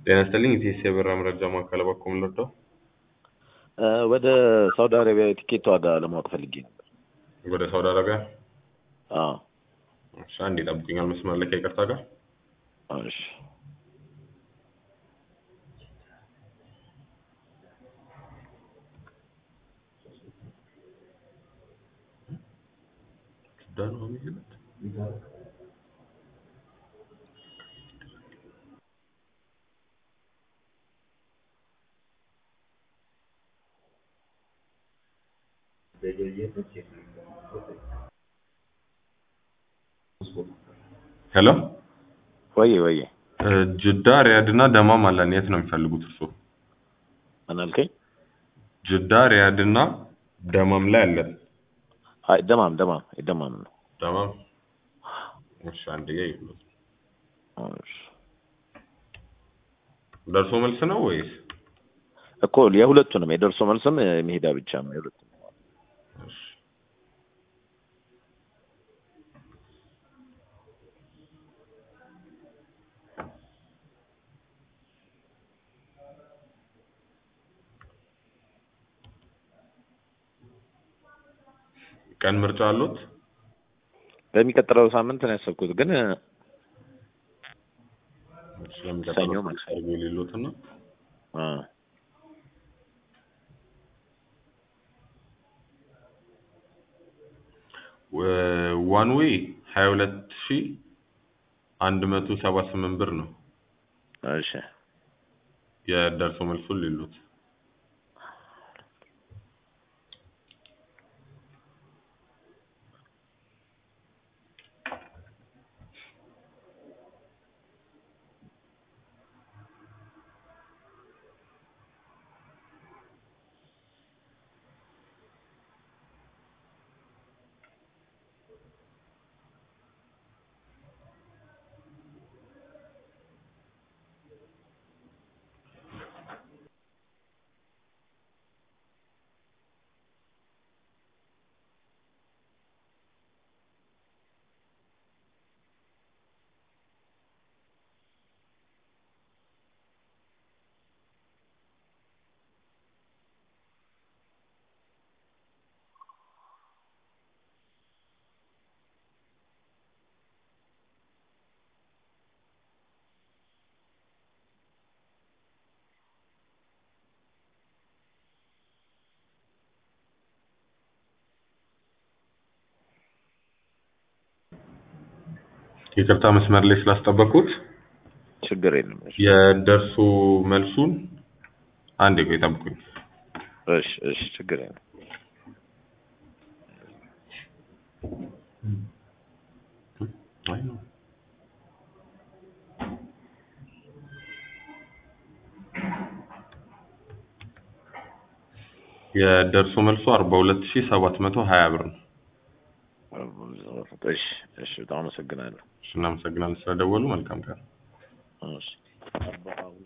ጤና ይስጥልኝ ኢቲኤስ የበራ መረጃ ማዕከል በኩል ልርዳው? ወደ ሳውዲ አረቢያ የቲኬት ዋጋ ለማወቅ ፈልጌ ነበር። ወደ ሳውዲ አረቢያ? አዎ። እሺ አንዴ ጠብቁኛል መስመር ላይ ከይቅርታ ጋር እሺ። ሱዳን ነው የሚሄዱት? ሄሎ ወይ ወይ ጅዳ ሪያድ እና ደማም አለን። የት ነው የሚፈልጉት እርስዎ? ምን አልከኝ? ጅዳ ሪያድ እና ደማም ላይ አለን። አይ ደማም ደማም ደማም ነው። ደማም እሺ፣ አንድ ጋ ይሉት እሺ። ደርሶ መልስ ነው ወይስ? እኮ የሁለቱንም የደርሶ መልስም የመሄዳ ብቻ ነው የሁለቱንም። እሺ ቀን ምርጫ አሉት? በሚቀጥለው ሳምንት ነው ያሰብኩት ግን ስለሚቀጥለው ሰኞ ማክሰኞ። አድርጎ የሌሉትና አ ዋን ዌይ ሀያ ሁለት ሺ አንድ መቶ ሰባ ስምንት ብር ነው። እሺ የደርሶ መልሱን ሌሉት ይቅርታ መስመር ላይ ስላስጠበቁት ችግር የለም። እሺ የደርሶ መልሱን አንዴ ቆይ ጠብቁኝ። እሺ እሺ ችግር የለም። አይ ነው የደርሶ መልሱ አርባ ሁለት ሺ ሰባት መቶ ሀያ ብር ነው። እሺ እሺ በጣም አመሰግናለሁ። እሺ እናመሰግናለን ስለደወሉ። መልካም ቀን። እሺ